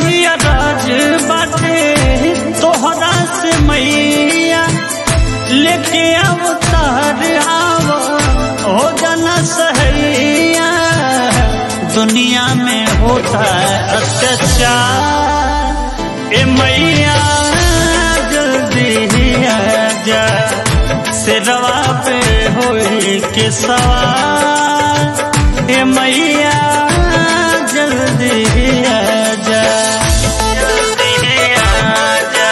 कही राज बाटे तोहरा से मैया लेके अवतार आव हो जाना सहैया दुनिया में होता है अत्याचार ए मैया जल्दी ही आजा सिरवा पे होई के सवार ए मैया जल्दी ही आजा जल्दी ही आजा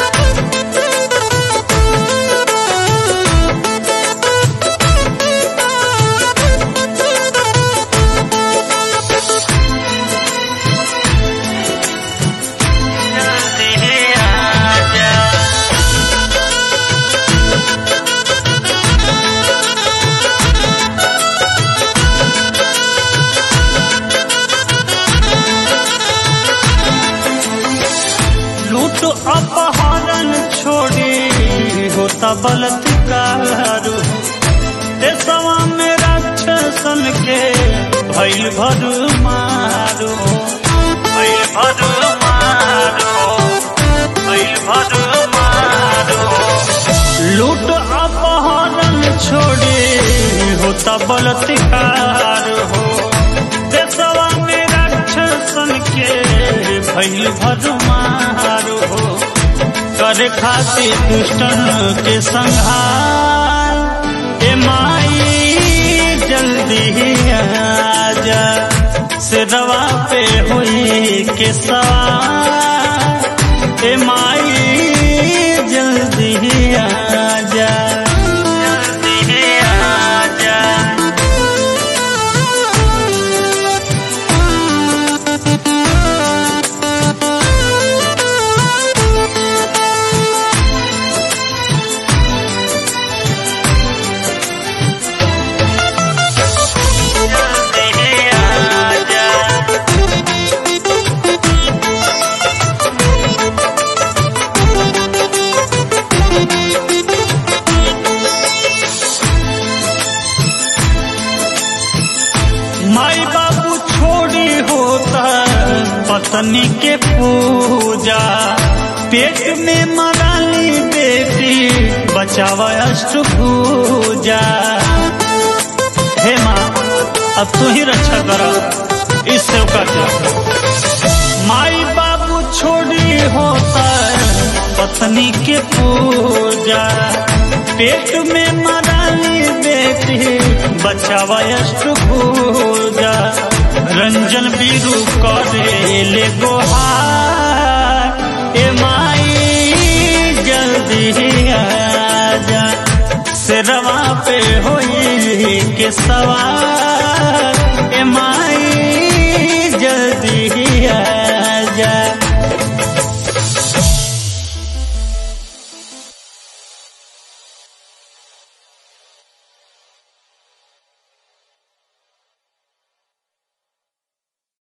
जल्दी ही आजा लूट अपहरण छोड़ी होता बलात्कार देशवा में राक्षसन के भैल भर मारो भैल भर मारो भैल भर मारो लूट अपहरण छोड़ी होता बलात्कार हो देशवा में राक्षसन के भैल भर मारो हो करे खातिर दुष्टन के संहार ए माई जल्दी ही आजा सिरवा पे हुई के सवार ए माई जल्दी ही आजा जल्दी ही आजा जल्दी ही आजा माई बाबू छोड़ी होता पत्नी के पूजा पेट में मराली बेटी बचावा अष्टभुजा हे माँ अब तू ही रक्षा करो इस सेवका के माई बाबू छोड़ी होता पत्नी के पूजा पेट में मराली बेटी बचावा अष्टभुजा रंजन बीरू करे ले गोहार ए माई जल्दी ही आजा सिरवा पे होई के सवार